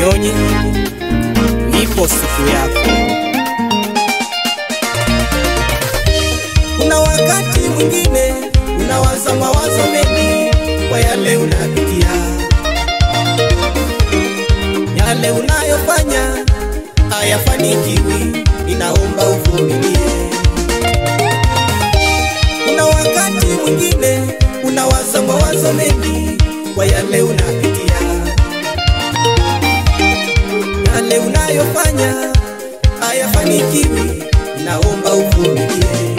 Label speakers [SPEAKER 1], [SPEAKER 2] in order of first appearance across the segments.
[SPEAKER 1] usinyonye, ipo siku yako. Kuna wakati mwingine unawaza mawazo mengi kwa yale unapitia, yale unayofanya hayafanikiwi, ninaomba uvumilie. Kuna wakati mwingine unawaza mawazo mengi kwa yale unapitia, yale unayofanya hayafanikiwi, naomba uvumilie.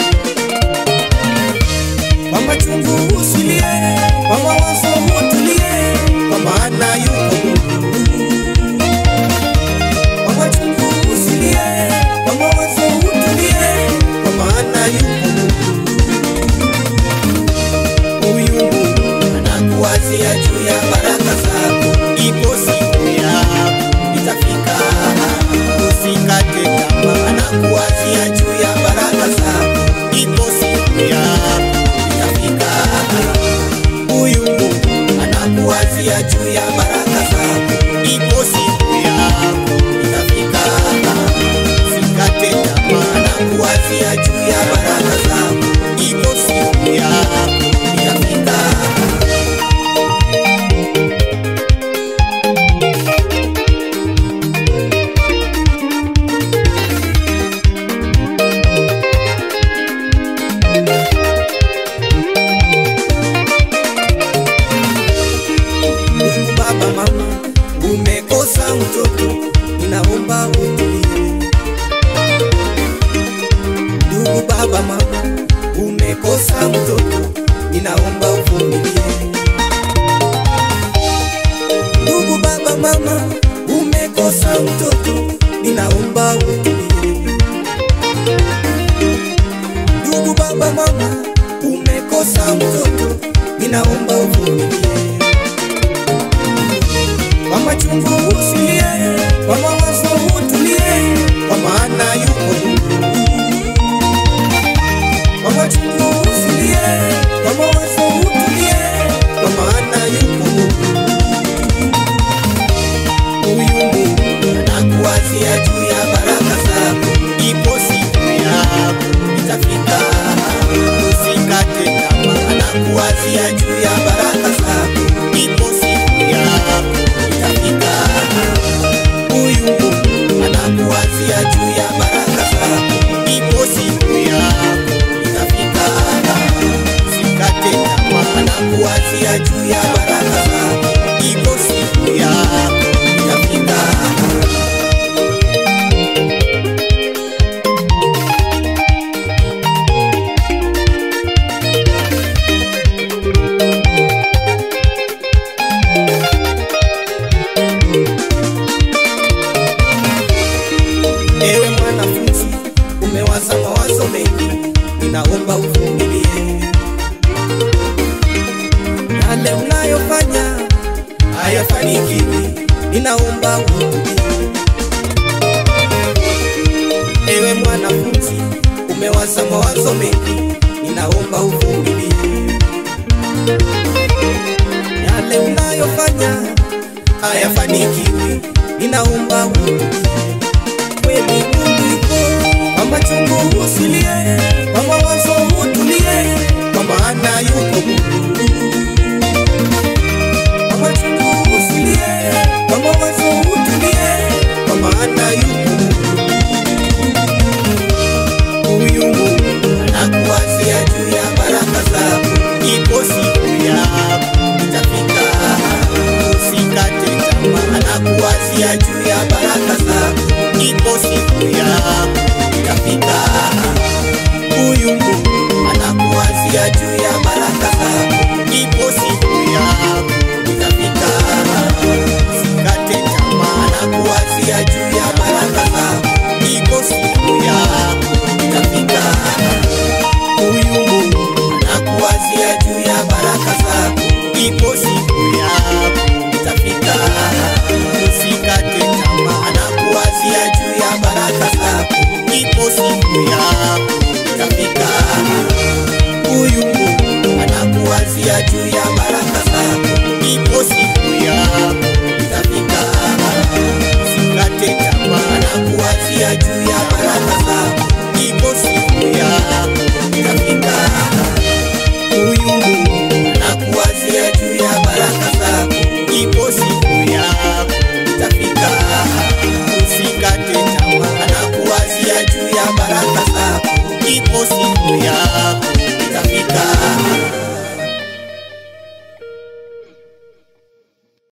[SPEAKER 1] Kwa machungu usilie, kwa mawazo utulie, kwa maana yuko Mungu. Kwa machungu usilie, kwa mawazo utulie, kwa maana yuko Mungu. Huyu Mungu anakuwazia juu ya baraka zako, ipo siku yako itafika. Usikate tamaa, anakuwazia juu ya baraka zako, ipo siku yako itafika. Huyu Mungu anakuwazia juu ya baraka zako, ipo siku yako itafika. Usikate tamaa, anakuwazia juu ya baraka zako, ipo siku yako itafika. Ndugu baba, mama, umekosa mtoto, ninaomba utulie. Ndugu baba, mama, umekosa mtoto, ninaomba uvumilie. Ndugu baba, mama, umekosa mtoto, ninaomba utulie. Ndugu baba, mama, umekosa mtoto, ninaomba uvumilie kwa machungu usilie, kwa mawazo utulie, kwa maana yuko Mungu. Kwa machungu usilie, kwa mawazo utulie, kwa maana yuko Mungu. Huyu Mungu anakuwazia juu ya baraka zako, ipo siku yako itafika. Usikate tamaa, anakuwazia juu ya baraka zako, ipo siku yako itafika. Huyu Mungu anakuwazia juu ya baraka zako, ipo siku yako itafika. Usikate tamaa, anakuwazia juu ya baraka zako, ipo siku yako itafika. Ewe mwanafunzi, umewaza mawazo mengi, ninaomba uvumilie. Yale unayofanya hayafanikiwi, ninaomba uvumilie. Ewe mwanafunzi, umewaza mawazo mengi, ninaomba uvumilie. Yale unayofanya hayafanikiwi, ninaomba uvumilie kweli Mungu yupo, kwa machungu usilie, kwa mawazo utulie, kwa maana yuko Mungu. Kwa machungu usilie, kwa mawazo utulie, kwa maana yuko Mungu. Huyu Mungu anakuwazia juu ya baraka zako, ipo siku yako itafika. Usikate tamaa, anakuwazia juu ya baraka zako, ipo siku yako itafika. Huyu Mungu anakuwazia juu ya baraka zako, ipo siku yako itafika. Usikate tamaa, anakuwazia juu ya baraka zako, ipo siku yako itafika. Huyu Mungu anakuwazia juu ya baraka zako, ipo siku yako itafika. Usikate tamaa, anakuwazia juu ya baraka zako, ipo siku yako itafika. Huyu Mungu anakuwazia juu ya baraka zako, ipo siku yako itafika. anakuwazia juu ya baraka zako, ipo siku yako itafika. Huyu Mungu anakuwazia juu ya baraka zako, ipo siku yako itafika. Usikate tamaa, anakuwazia juu ya baraka